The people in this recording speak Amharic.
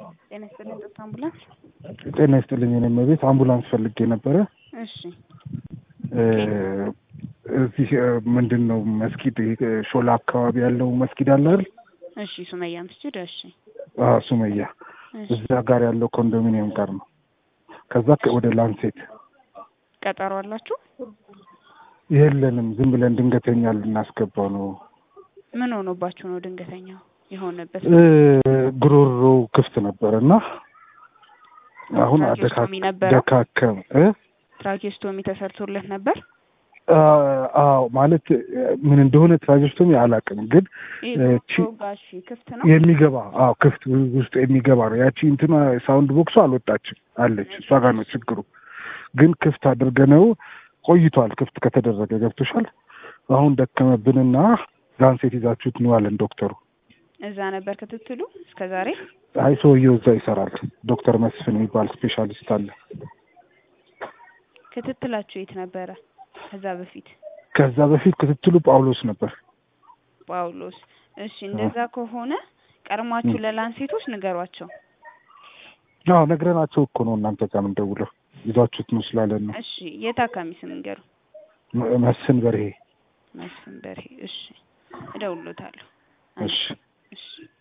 ጤና ይስጥልኝ ጦር አምቡላንስ። ጤና ይስጥልኝ የኔ እመቤት አምቡላንስ ፈልጌ ነበረ። እሺ እዚህ ምንድን ነው መስጊድ ይሄ ሾላ አካባቢ ያለው መስጊድ አለ አይደል? እሺ ሱመያ መስጂድ። እሺ አዎ ሱመያ እሺ እዛ ጋር ያለው ኮንዶሚኒየም ጋር ነው። ከዛ ወደ ላንሴት ቀጠሮ አላችሁ? የለንም፣ ዝም ብለን ድንገተኛ ልናስገባው ነው። ምን ሆኖባችሁ ነው ድንገተኛው የሆነበት? እ ጉሮሮ ክፍት ነበር እና አሁን ትራኪዮስቶሚ አደካ- ነበረው? ደካከም እ ትራኪዮስቶሚ ተሰርቶለት ነበር? አ- አዎ ማለት ምን እንደሆነ ትራጀስቶሚ አላውቅም፣ ግን ይሄ እ ጉሮሮ ቺ- ጋር እሺ ክፍት ነው? የሚገባ አዎ ክፍት ውስጥ የሚገባ ነው። ያቺ እንትና ሳውንድ ቦክሱ አልወጣችም አለች። እሷ ጋር ነው ችግሩ። ግን ክፍት አድርገነው ቆይቷል። ክፍት ከተደረገ ገብቶሻል። አሁን ደከመብንና ላንሴት ይዛችሁት ነው አለን ዶክተሩ። እዛ ነበር ክትትሉ እስከ ዛሬ? አይ ሰውየው እዛ ይሰራል። ዶክተር መስፍን የሚባል ስፔሻሊስት አለ። ክትትላችሁ የት ነበረ? ከዛ በፊት ከዛ በፊት ክትትሉ ጳውሎስ ነበር። ጳውሎስ። እሺ እንደዛ ከሆነ ቀድማችሁ ለላንሴቶች ንገሯቸው። አዎ ነግረናቸው እኮ ነው እናንተ ጋር የምንደውለው ይዛችሁት ነው ስላለን ነው። እሺ የታካሚ ስም ንገሩ። መ- መስፍን በርሄ። መስፍን በርሄ። እሺ እደውልሎታለሁ። እሺ እሺ